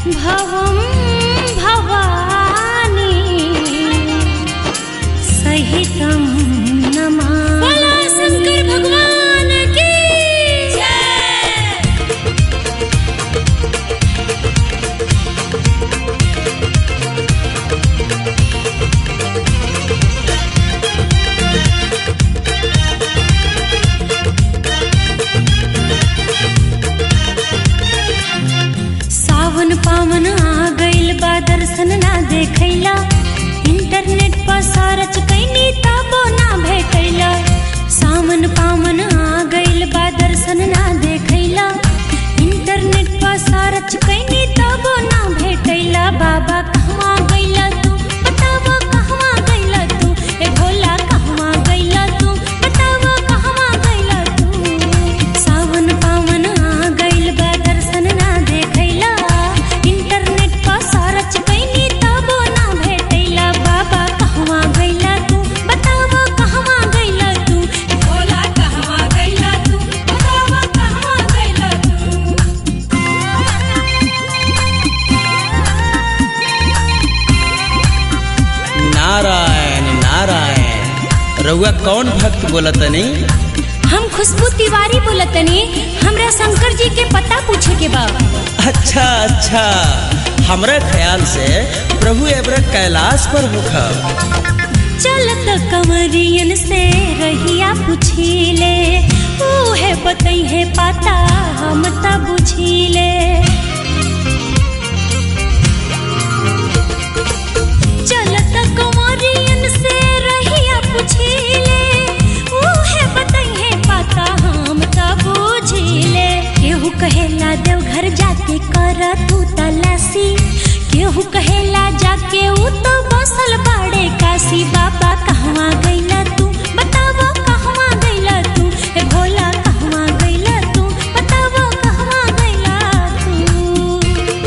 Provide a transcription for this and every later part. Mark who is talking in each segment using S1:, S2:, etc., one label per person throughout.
S1: भवं भवानी सहितं नमामि
S2: बोला शंकर भगवान की जय
S1: सावन पावन आ गइल बा दर्शन ना देखैला इंटरनेट पर सर्च कैनी तबो ना भेटैला सावन पावन आ गइल बा दर्शन ना देखैला इंटरनेट पर सर्च कैनी तबो ना भेटैला बाबा कहवा गइला तू बतावा कहवा गइला तू ए भोला कहवा गइला तू बतावा कहवा गइला तू सावन पावन आ गइल बा दर्शन ना देखैला इंटरनेट पर सर्च कैनी तबो ना भेटैला बाबा कहवा गइला तू बतावा कहवा गइला तू ए भोला कहवा गइला तू बतावा कहवा गइला तू
S3: नारायण नारायण रउआ कौन भक्त बोलतनी
S1: हम खुशबू तिवारी बोलतनी हमरा शंकर जी के पता पूछे के बा
S3: अच्छा अच्छा हमरा ख्याल से प्रभु एबरा कैलाश पर होखा
S1: चलत कंवरियन से रहिया पुछीले उहे बतई है पता हम त बुझीले चलत कंवरियन से रहिया पुछीले उहे बतई है पता हम त बुझीले केहू कहेला देवघर जाके कर तू तलासी केहू कहेला जाके ऊ तो बसल बाड़े काशी बाबा कहवा गइला तू बतावा कहवा गइला तू ए भोला कहवा गइला तू बतावा कहवा गइला तू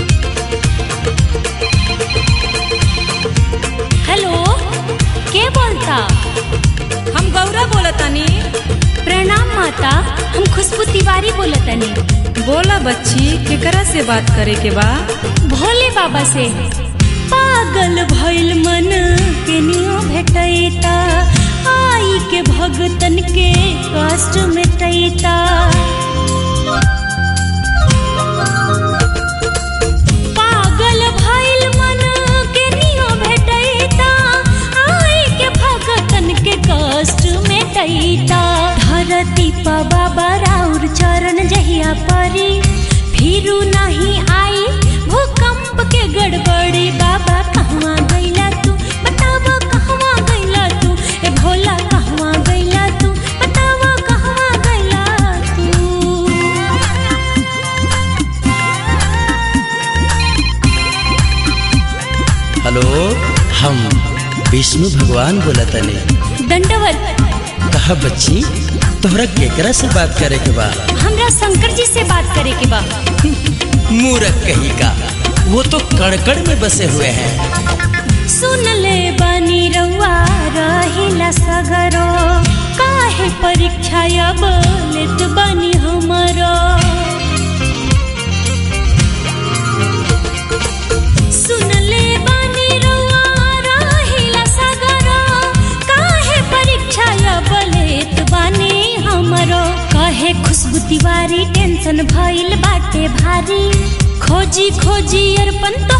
S1: हेलो के बोलता
S2: हम गौरा बोलतानी
S1: प्रणाम माता हम खुशबू तिवारी बोलतनी
S2: बोला बच्ची केकरा से बात करे के बा
S1: भोले बाबा से पागल भइल मन के नियो भेटैता आई के भगतन के कष्ट मिटैता पागल भइल मन के नियो भेटैता आई के भगतन के कष्ट मिटैता धरती पर बाबा राउर चरण जहिया परी फिरू नहीं आई भूकंप के गड़बड़ी बाबा कहवा गइला तू बतावा कहवा गइला तू ए भोला कहवा गइला तू बतावा कहवा गइला तू
S3: हेलो हम विष्णु भगवान बोलतनी
S1: दंडवत
S3: कहा बच्ची तोहरा केकरा से बात करे के बा
S1: हमरा शंकर जी से बात करे के बा
S3: मूरख कही का वो तो कड़कड़ में बसे हुए हैं
S1: सुन ले बानी रउआ रहिला सगरो काहे परीक्षा अब लेत बानी हमरो सुन ले बानी रउआ रहिला सगरो काहे परीक्षा अब लेत बानी हमरो कहे खुशबू तिवारी टेंशन भइल बाटे भारी खोजी खोजी अरपन तो